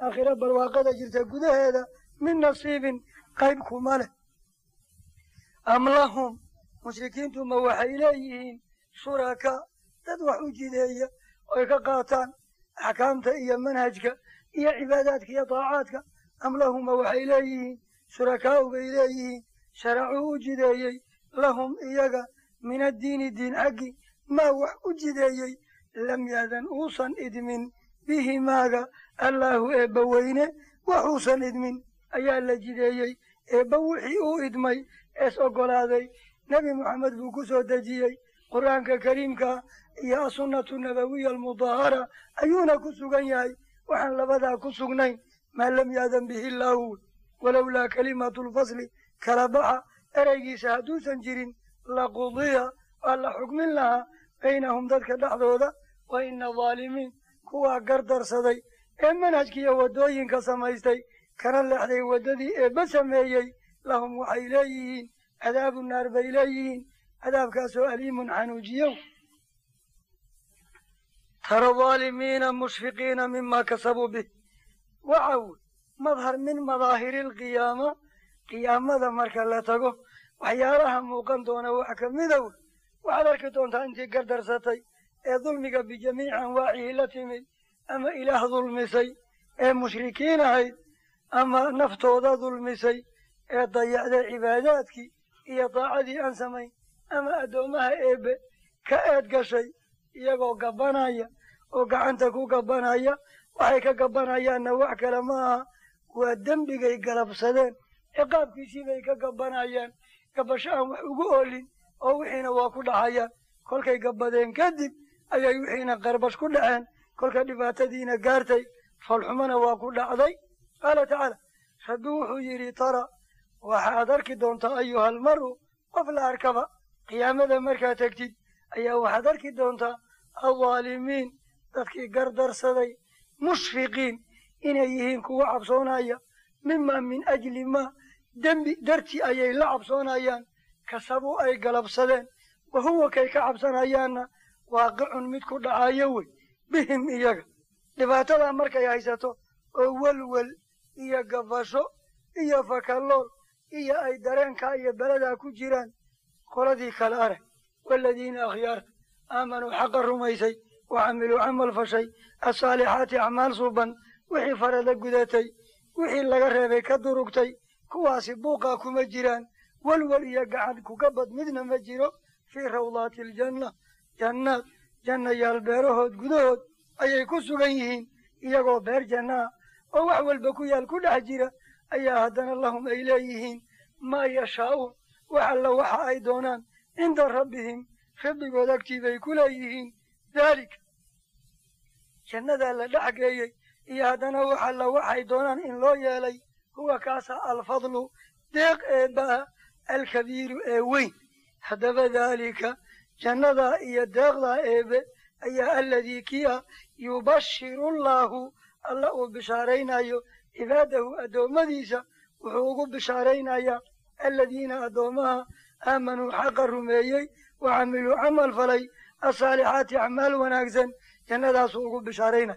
aakhiro barwaaqada jirta gudaheeda min nasiibin qayb kuma leh am lahum mushrikiintu ma waxay leeyihiin shuraka dad wax u jideeya oy ka qaataan axkaamta iyo manhajka iyo cibaadaadka iyo daacaadka am lahum ma waxay leeyihiin shurakaa'u bay leeyihiin sharacuu u jideeyey lahum iyaga min addiini diin xaggi maa wax u jideeyey lam yaadan uusan idmin bihi maaga allaahu eebba weyne waxuusan idmin ayaa la jideeyey eebba wixii uu idmay ees oggolaaday nebi moxamed buu ku soo dejiyey qur'aanka kariimka iyo asunnatu nabawiya almudahara ayuuna ku sugan yahay waxaan labadaa ku sugnayn maa lam yaadan bihi illaahu walowlaa kalimatu lfasli kala baxa ereygiisa hadduusan jirin laqudiya waa la xukmin lahaa baynahum dadka dhexdooda wa ina dhaalimiin kuwaa gardarsaday ee manhajkiiyo waddooyinka samaystay kana leexday waddadii eebba sameeyey lahum waxay leeyihiin cadaabu naar bay leeyihiin cadaabkaasoo aliimun xanuujiyow tara dhaalimiina mushfiqiina mima kasabuu bih waxa wey madhar min madaahiri alqiyaama qiyaamada marka la tago waxyaalaha muuqan doona wax ka mida wey waxaad arki doontaa intii gardarsatay ee dulmiga bijamiici anwaacihi la timid ama ilaah dulmisay ee mushrikiin ahayd ama naftooda dulmisay ee dayacday cibaadaadkii iyo daacadii aan samayn ama addoommaha eebbe ka eed gashay iyagoo gabbanaya oo gacanta ku gabbanaya waxay ka gabbanayaanna wax kale ma aha waa dembigay galabsadeen ciqaabkiisii bay ka gabbanayaan gabasho aan wax ugu oolin oo wixiina waa ku dhacayaan kolkay gabbadeen kadib ayay wixiina qarbash ku dhaceen kolka dhibaatadiina gaartay foolxumona waa ku dhacday qaala tacaala rabbi wuxuu yidhi tara waxaad arki doontaa ayuhal maru qof la arkaba qiyaamada markaad tegtid ayaa waxaad arki doontaa aldaalimiin dadkii gardarsaday mushfiqiin inay yihiin kuwa cabsoonaya mima min ajli maa dembi dartii ayay la cabsoonayaan kasabuu ay galabsadeen wa huwa kay ka cabsanayaanna waaqicun mid ku dhacayo wey bihim iyaga dhibaatadaa markay haysato oo welwel iyo gabasho iyo fakallool iyo ay dareenkaa iyo beladaa ku jiraan qoladii kale arag waaladiina akhyaarta aamanuu xaqa rumaysay wa camiluu camal fashay asaalixaati acmaal suuban wixii farada gudatay wixii laga reebay ka durugtay kuwaasi buuqaa kuma jiraan welwel iyo gacan kugabad midna ma jiro fii rawdaati aljanna jannaad jannayaal beerahood gudahood ayay ku sugan yihiin iyagoo beer jannaha oo wax walba ku yaal ku dhex jira ayaa haddana lahum ay leeyihiin maa yashaa'uun wax alla waxa ay doonaan cinda rabbihim rabbigood agtii bay ku leeyihiin daalika jannadaa la dhex geeyey iyo haddana wax alla waxay doonaan in loo yeelay huwa kaasa alfadlu deeq eebba'a alkabiiru ee weyn haddaba daalika jannadaa iyo deeqdaa eebe ayaa aladii kia yubashiru allaahu alla uu bishaaraynayo cibaadahu addoommadiisa wuxuu ugu bishaaraynayaa aladiina addoommaha aamanuu xaqa rumeeyey wa camiluu camal falay asaalixaati acmaal wanaagsan jannadaasuu ugu bishaaraynaya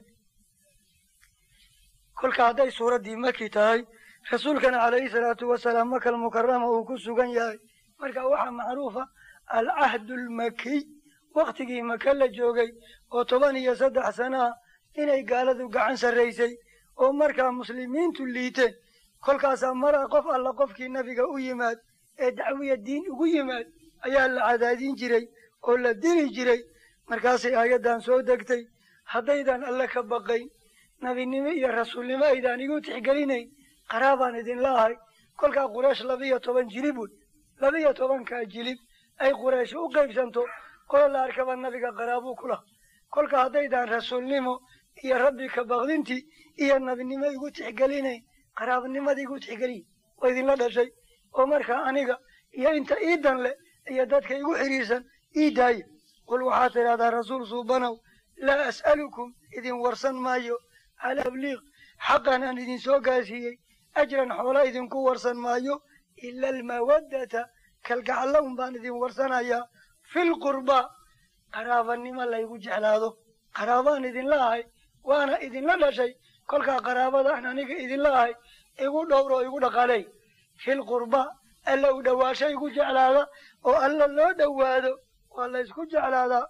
kolka hadday suuraddii maki tahay rasuulkana calayhi salaatu wasalaam makal mukarama uu ku sugan yahay marka waxaa macruufa alcahdu almakiy wakhtigii maka la joogay oo toban iyo saddex sana ah inay gaaladu gacan sarraysay oo markaa muslimiintu liiteen kolkaasaa mara qof alla qofkii nabiga u yimaad ee dacwiya diin ugu yimaad ayaa la cadaadin jiray oo la dili jiray markaasay aayaddan soo degtay haddaydan alle ka baqayn nebinimo iyo rasuulnimo aydaan igu tixgelinayn qaraabaan idinla ahay kolkaa quraysh labiyo toban jilib wey labiyo tobankaa jilib ay quraysh u qaybsanto qolo la arkaba nabiga qaraabuu ku laha kolka haddaydaan rasuulnimo iyo rabbi ka baqdintii iyo nabinimo igu tixgelinayn qaraabnimada igu tixgeliy waa idinla dhashay oo markaa aniga iyo inta iidan leh iyo dadka igu xidhiirsan ii daaya qul waxaad tidhahdaa rasuul suubanow laa as'alukum idin warsan maayo cala abliiq xaqan aan idin soo gaarsiiyey ajran xoola idinku warsan maayo ila almawaddata kalgacalla un baan idin warsanayaa filqurbaa qaraabanimo laygu jeclaado qaraabaan idinla ahay waana idinla dhashay kolkaa qaraabadaan aniga idinla ahay igu dhowro igu dhaqaaley fil qurba alla u dhowaasho igu jeclaada oo alla loo dhowaado waa la ysku jeclaadaa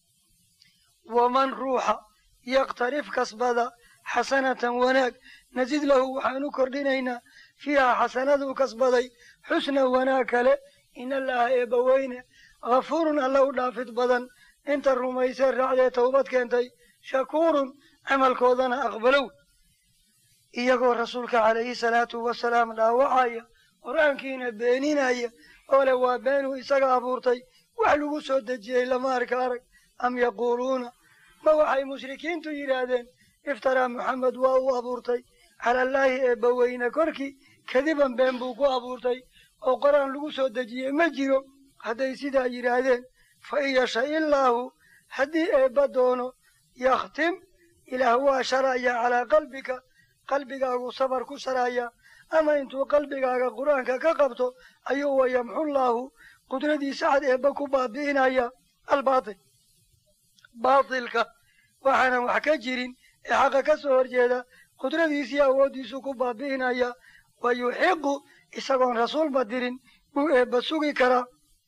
waman ruuxa yaktarif kasbada xasanatan wanaag nasid lahu waxaan u kordhinaynaa fiihaa xasanaduu kasbaday xusna wanaag kale in allaha eebbaweyne hafuurun alla u dhaafid badan inta rumaysee raacdee towbad keentay shakuurun camalkoodana aqbalow iyagoo rasuulka calayhi salaatu wasalaam dhaawacaya qur-aankiina beeninaya oo leh waa beenuu isaga abuurtay wax lagu soo dejiyey lama arka arag am yaquuluuna ma waxay mushrikiintu yidhaahdeen iftaraa moxamed waa uu abuurtay calallaahi eebbaweyne korkii kadiban been buu ku abuurtay oo qor-aan lagu soo dejiyey ma jiro hadday sidaa yidhaahdeen fa in yasha illaahu haddii eebba doono yakhtim ilaah waa sharaya calaa qalbika qalbigaagu sabar ku sharaya ama intuu qalbigaaga qur-aanka ka qabto ayuu wa yamxullaahu qudradiisa cad eebba ku baabi'inaya albaatil baatilka waxaanan wax ka jirin ee xaqa ka soo horjeeda qudradiisii awooddiisu ku baabi'inaya wa yuxiqu isagoon rasuulba dirin buu eebba sugi karaa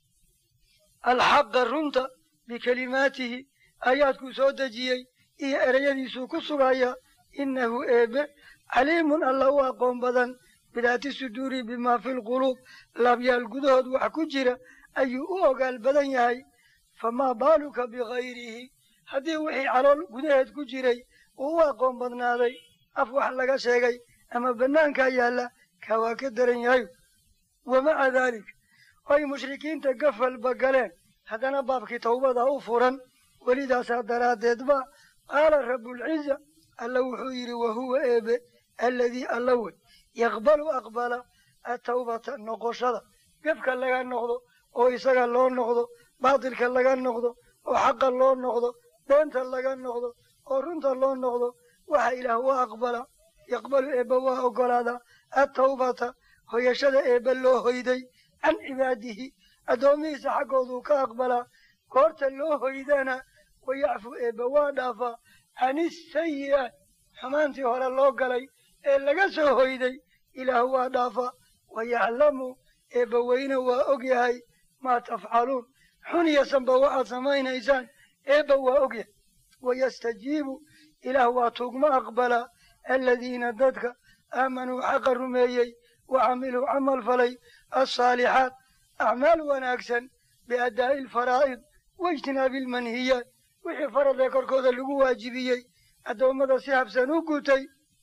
alxaqa runta bikelimaatihi aayaadkuu soo dejiyey iyo ereyadiisuu ku sugaya innahu eebe caliimun alla u aqoon badan bidaati suduuri bimaa fi lquluub laabyaal gudahood wax ku jira ayuu u ogaal badan yahay famaa baaluka bikayrihi haddii wixii calool gudaheed ku jiray uu u aqoon badnaaday af wax laga sheegay ama bannaankaa yaalla kaa waa ka daran yahay wa maca daalik ay mushrikiinta gafalba galeen haddana baabkii tawbada u furan welidaasaa daraaddeedba qaala rabbulciza alla wuxuu yidhi wahuwa eebe alladii alla wey yaqbalu aqbala atawbata noqoshada gefka laga noqdo oo isaga loo noqdo baatilka laga noqdo oo xaqa loo noqdo beenta laga noqdo oo runta loo noqdo waxa ilaah waa aqbala yaqbalu eebba waa oggolaadaa attawbata hoyashada eebba loo hoyday can cibaadihi addoomihiisa xaggooduu ka aqbalaa goorta loo hoydana wayacfu eebba waa dhaafaa can isayi'aat xumaantii hore loo galay ee laga soo hoyday ilaah waa dhaafaa wayaclamu eebba weyne waa og yahay maa tafcaluun xun iyo sanba waxaad samaynaysaan eebba waa og yahay wayastajiibu ilaah waa tuugma aqbalaa aladiina dadka aamanuu xaqa rumeeyey wa camiluu camal falay alsaalixaat acmaal wanaagsan biaddaa'i alfaraa'id waijtinaabi almanhiyaat wixii farad ee korkooda lagu waajibiyey addoommada si habsan u gutay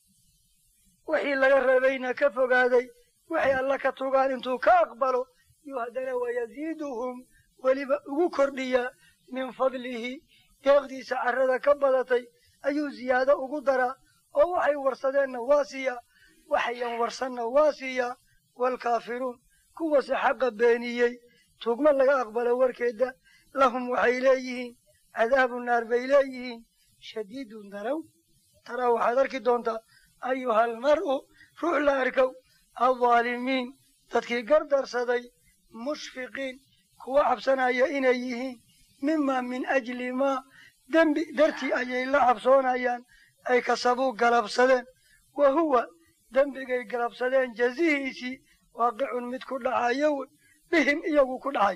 wixii laga reebayna ka fogaaday waxay alla ka tugaan intuu ka aqbalo yuu haddana wayasiiduhum weliba ugu kordhiyaa min fadlihi deeqdiisa carrada ka badatay ayuu ziyaado ugu daraa oo waxay warsadeenna waa siiyaa waxayan warsanna waa siiyaa waalkaafiruun kuwase xaqa beeniyey tugma laga aqbalo warkeeda lahum waxay leeyihiin cadaabu naar bay leeyihiin shadiidun darow taraa waxaad arki doontaa ayuhal mar'u ruux la arkow aldaalimiin dadkii gardarsaday mushfiqiin kuwa cabsanaya inay yihiin mimaa min ajli maa dembi dartii ayay la cabsoonayaan ay kasabuu galabsadeen wa huwa dembigay galabsadeen jazihiisii waaqicun mid ku dhacayo wey bihim iyagu ku dhacay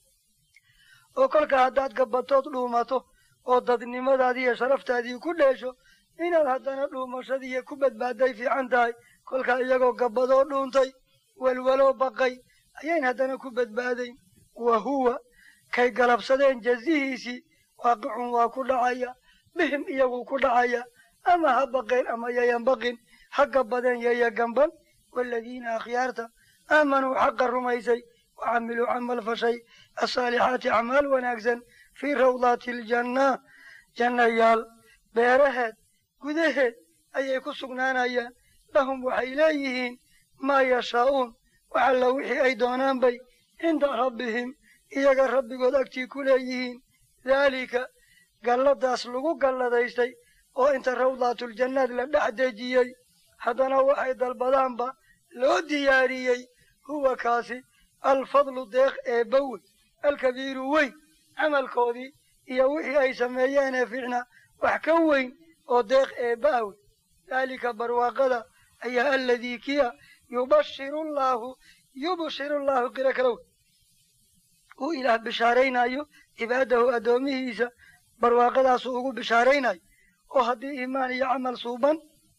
oo kolka haddaad gabatood dhuumato oo dadnimadaadii iyo sharaftaadii ku dheesho inaad haddana dhuumashadiiyo ku badbaaday fiican tahay kolkaa iyagoo gabbadoo dhuuntay welwaloo baqay ayayn haddana ku badbaadayn wa huwa kay galabsadeen jazihiisii waaqicun waa ku dhacaya bihim iyagu ku dhacaya ama ha baqeen ama yayan baqin ha gabbadeen yaya gamban waaladiina akhyaarta aamanuu xaqa rumaysay wa camiluu camal fashay asaalixaati acmaal wanaagsan fii rawdaati aljannaa jannayaal beeraheed gudaheed ayay ku sugnaanayaan lahum waxay leeyihiin maa yashaa'uun wax alla wixii ay doonaan bay cinda rabbihim iyaga rabbigood agtii ku leeyihiin daalika galladaas lagu galladaystay oo inta rawdaatuljannaad la dhex dejiyey haddana waxay dalbadaanba loo diyaariyey huwa kaasi alfadlu deeq eebbawey alkabiiru weyn camalkoodii iyo wixii ay sameeyeenee fiicna wax ka weyn oo deeq eebba awey daalika barwaaqada ayaa aladii kiya yubashiru llaahu yubshiru llaahu qiro kalow uu ilaah bishaaraynayo cibaadahu addoomihiisa barwaaqadaasuu ugu bishaaraynayo oo haddii iimaan iyo camal suuban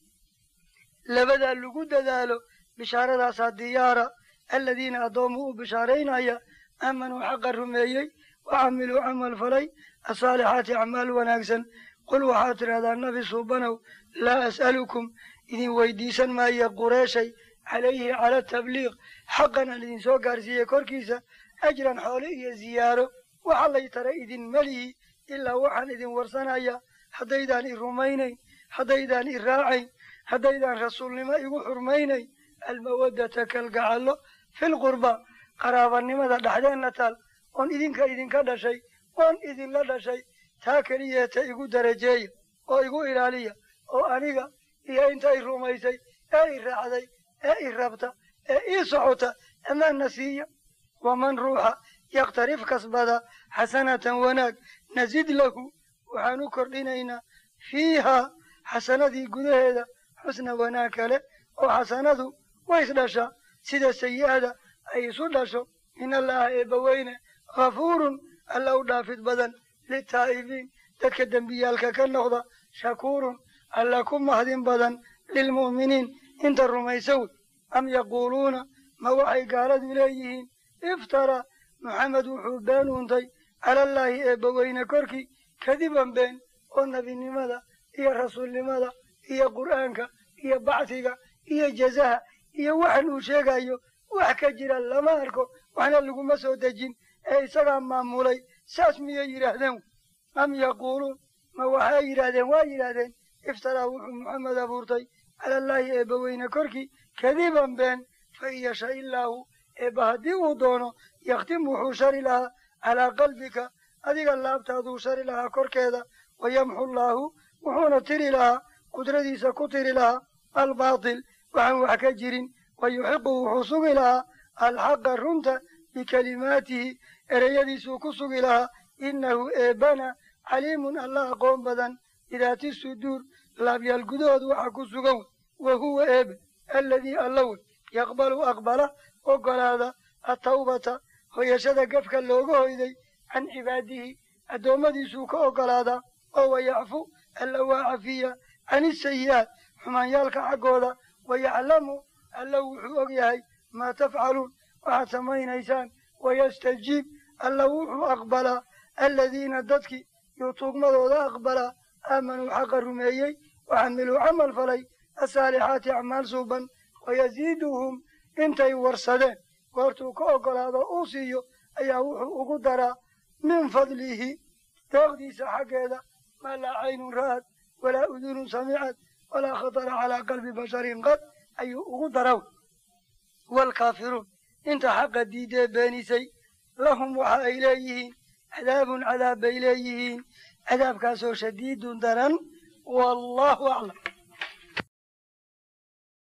labadaa lagu dadaalo bishaaradaasa diyaara aladiina addoomu u bishaaraynaya aamanuu xaqa rumeeyey wa camiluu camal falay asaalixaati acmaal wanaagsan qul waxaad tidhahdaa nabi suubanow laa as'alukum idin weydiisan maayo qureeshay calayhi cala tabliiq xaqan aan idin soo gaarsiiyey korkiisa ajran xoole iyo ziyaaro waxa lay tara idin melihi ilaa waxaan idin warsanaya haddaydaan i rumaynayn haddaydaan i raacayn haddaydaan rasuulnimo igu xurmaynayn almawaddata kalgacallo filqurba qaraabanimada dhexdeenna taal oon idinka idinka dhashay oon idinla dhashay taa keliyeeta igu darajeeya oo igu ilaaliya oo aniga iyo inta i rumaysay ee i raacday ee i rabta ee ii socota amaanna siiya waman ruuxa yakhtarif kasbada xasanatan wanaag nasid lahu waxaan u kordhinaynaa fiihaa xasanadii gudaheeda xusna wanaag kale oo xasanadu way isdhashaa sida sayi'ada ay isu dhasho in allaha eebbaweyne ghafuurun alla u dhaafid badan litaa'ibiin dadka dembiyaalka ka noqda shakuurun alla ku mahdin badan lilmu'miniin inta rumaysa wey am yaquuluuna ma waxay gaaladu leeyihiin iftara maxamed wuxuu been uuntay calallaahi eebbaweyne korkii kadiban been oo nebinimada iyo rasuulnimada iyo qur'aanka iyo bacsiga iyo jazaha iyo waxan uu sheegayo wax ka jira lama arko waxna laguma soo dejin ee isagaa maamulay saas miyay yidhaahdeen am yaquuluun ma waxay yidhaahdeen waa yidhaahdeen iftaraa wuxuu maxamed abuurtay calallaahi eebbaweyne korkii kadiban been fa in yasha illaahu eebba haddii uu doono yakhtim wuxuu shari lahaa calaa qalbika adiga laabtaaduu shari lahaa korkeeda wayamxu llaahu wuxuuna tiri lahaa qudradiisa ku tiri lahaa albaatil waxaan wax ka jirin wayuxiqu wuxuu sugi lahaa alxaqa runta bikalimaatihi ereyadiisuu ku sugi lahaa innahu eebbana caliimun alla aqoon badan bidaati suduur laabyaal gudahood waxa ku sugan wey wa huwa eebe alladii alla wey yaqbalu aqbala ogolaada atawbata hoyashada gafka looga hoyday can cibaadihi addoommadiisuu ka ogolaadaa oo wayacfu alla waa cafiya can isayi'aat xumaanyaalka xaggooda wayaclamu alla wuxuu og yahay maa tafcaluun waxaad samaynaysaan wayastajiib alla wuxuu aqbalaa aladiina dadkii yuu tuugmadooda aqbalaa aamanuu xaqa rumeeyey waxamiluu camal falay asaalixaati acmaal suuban wayasiiduhum intay warsadeen goortuu ka ogolaado uu siiyo ayaa wuxuu ugu daraa min fadlihi deeqdiisa xaggeeda maa laa caynun ra'ad walaa udunun samicad walaa khatara calaa qalbi basharin qad ayuu ugu daraw waalkaafiruun inta xaqa diidee beenisay lahum waxa ay leeyihiin cadaabun cadaab bay leeyihiin cadaabkaasoo shadiidun daran wallaahu aclam